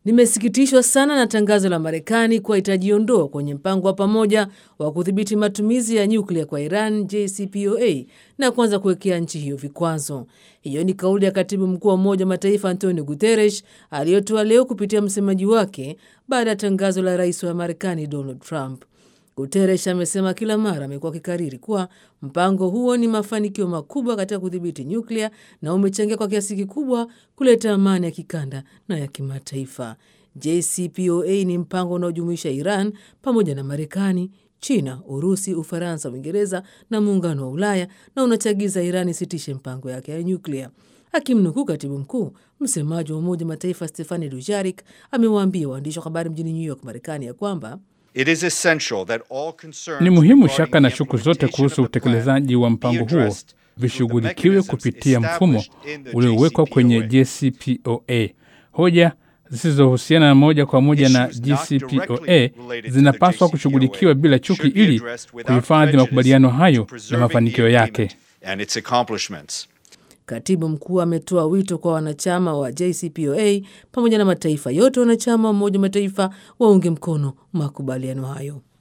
Nimesikitishwa sana na tangazo la Marekani kuwa itajiondoa kwenye mpango wa pamoja wa kudhibiti matumizi ya nyuklia kwa Iran, JCPOA, na kuanza kuwekea nchi hiyo vikwazo. Hiyo ni kauli ya katibu mkuu wa Umoja wa Mataifa Antonio Guterres aliyotoa leo kupitia msemaji wake baada ya tangazo la rais wa Marekani Donald Trump. Guterres amesema kila mara amekuwa akikariri kuwa mpango huo ni mafanikio makubwa katika kudhibiti nyuklia na umechangia kwa kiasi kikubwa kuleta amani ya kikanda na ya kimataifa. JCPOA ni mpango unaojumuisha Iran pamoja na Marekani, China, Urusi, Ufaransa, Uingereza na muungano wa Ulaya na unachagiza Iran isitishe mpango yake ya nyuklia. Akimnukuu katibu mkuu, msemaji wa Umoja wa Mataifa Stefani Dujarik amewaambia waandishi wa habari mjini New York, Marekani, ya kwamba ni muhimu shaka na shuku zote kuhusu utekelezaji wa mpango huo vishughulikiwe kupitia mfumo uliowekwa kwenye JCPOA. Hoja zisizohusiana na moja kwa moja na JCPOA zinapaswa kushughulikiwa bila chuki ili kuhifadhi makubaliano hayo na mafanikio yake. Katibu mkuu ametoa wito kwa wanachama wa JCPOA pamoja na mataifa yote wanachama wa Umoja wa Mataifa waunge mkono makubaliano hayo.